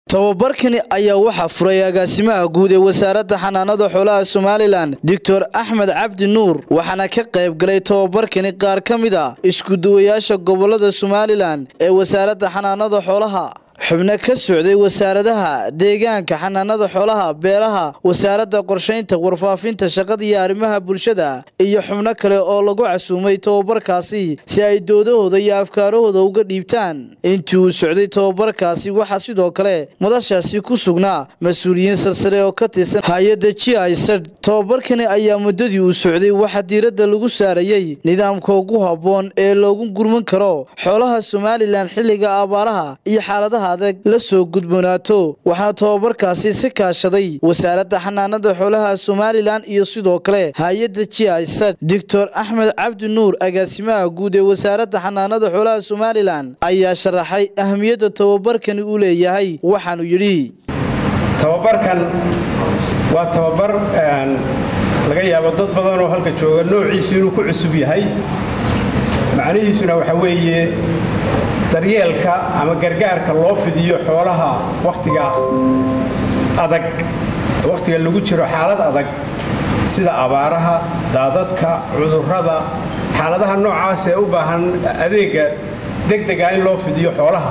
tababarkani ayaa waxaa furay agaasimaha guud ee wasaaradda xanaanada xoolaha somalilan doctor axmed cabdi nuur waxaana ka qayb galay tababarkani qaar ka mid a iskuduwayaasha gobolada somalilan ee wasaaradda xanaanada xoolaha xubno ka socday wasaaradaha deegaanka xanaanada xoolaha beeraha wasaaradda qorshaynta warfaafinta shaqada iyo arrimaha bulshada iyo xubno kale oo lagu casuumay tababarkaasi si ay doodahooda iyo afkaarahooda uga dhiibtaan intii uu socday tababarkaasi waxaa sidoo kale madashaasi ku sugnaa mas-uuliyiin salsare oo ka tirsan hay-adda g isad tababarkani ayaa muddadii uu socday waxaa diiradda lagu saarayey nidaamka ugu habboon ee loogu gurman karo xoolaha somalilan xilliga abaaraha iyo xaaladaha adag la soo gudboonaato waxaana tababarkaasi si kaashaday wasaaradda xanaanada xoolaha somalilan iyo sidoo kale hay-adda g isad doctor axmed cabdi nuur agaasimaha guud ee wasaaradda xanaanada xoolaha somalilan ayaa sharaxay ahamiyadda tababarkani uu leeyahay waxaanu yidhi tababarkan waa tababar laga yaabo dad badan oo halka jooga noociisu inuu ku cusub yahay macnihiisuna waxa weeye daryeelka ama gargaarka loo fidiyo xoolaha wakhtiga adag wakhtiga lagu jiro xaalad adag sida abaaraha daadadka cudurrada xaaladaha noocaas ee u baahan adeega degdega in loo fidiyo xoolaha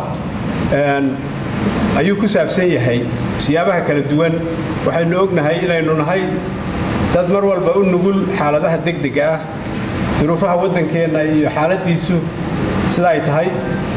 ayuu ku saabsan yahay siyaabaha kala duwan waxaynu ognahay inaynu nahay dad mar walba u nugul xaaladaha degdega ah duruufaha waddankeenna iyo xaaladiisu sida ay tahay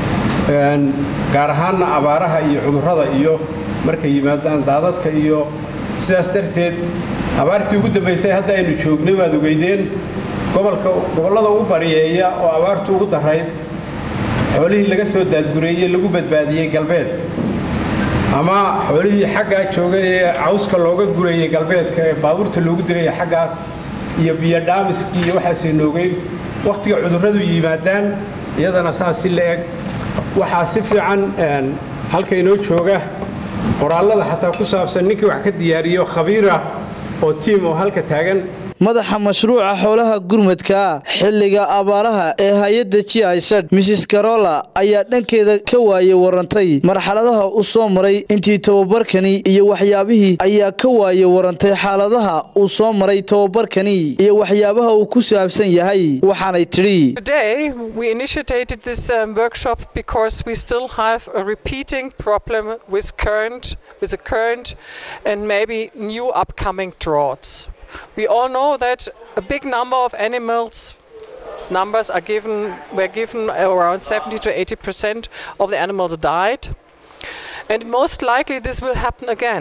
gaar ahaanna abaaraha iyo cudurrada iyo markay yimaadaan daadadka iyo sidaas darteed abaartii ugu dambaysay hadda aynu joognay waad ogeydeen gobollada ugu bariyeeya oo abaartu ugu darayd xoolihii laga soo daadgureeyey lagu badbaadiyey galbeed ama xoolihii xaggaa joogay ee cawska looga gurayey galbeedka ee baabuurta loogu diraya xaggaas iyo biyodhaamiskii iyo waxaasaynu ogeyn wakhtiga cudurradu yimaadaan iyadana saas si la eg waxaa si fiican halka inoo jooga qoraallada xataa ku saabsan ninkii wax ka diyaariyo khabiirah oo tiim oo halka taagan madaxa mashruuca xoolaha gurmadka xilliga abaaraha ee hay-adda g isad mrs carola ayaa dhankeeda ka waaye warantay marxaladaha u soo maray intii tababarkani iyo waxyaabihii ayaa ka waaye warantay xaaladaha uu soo maray tababarkani iyo waxyaabaha uu ku saabsan yahay waxaanay tidhi Today we initiated this um, workshop because we still have a repeating problem with current with the current and maybe new upcoming droughts. We all know that a big number of animals numbers are given were given around 70 to 80 percent of the animals died and most likely this will happen again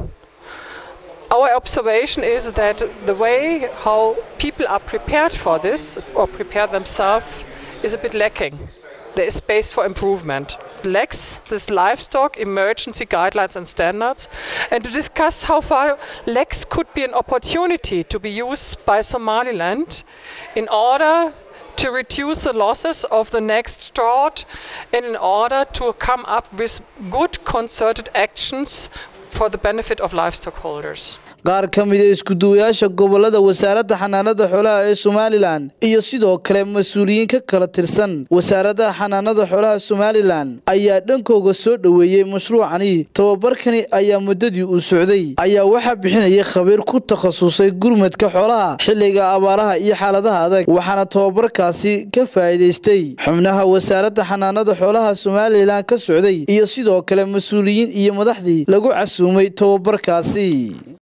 our observation is that the way how people are prepared for this or prepare themselves is a bit lacking there is space for improvement lacks this livestock emergency guidelines and standards and to discuss how far lex could be an opportunity to be used by somaliland in order to reduce the losses of the next drought and in order to come up with good concerted actions for the benefit of livestock holders qaar ka mida iskuduwayaasha gobolada wasaaradda xanaanada xoolaha ee somalilan iyo sidoo kale mas-uuliyiin ka kala tirsan wasaaradda xanaanada xoolaha somalilan ayaa dhankooga soo dhoweeyey mashruucani tababarkani ayaa muddadii uu socday ayaa waxaa bixinayay khabiir ku takhasusay gurmadka xoolaha xilliga abaaraha iyo xaaladaha adag waxaana tababarkaasi ka faa'iidaystay xubnaha wasaaradda xanaanada xoolaha somalilan ka socday iyo sidoo kale mas-uuliyiin iyo madaxdii lagu casuumay tababarkaasi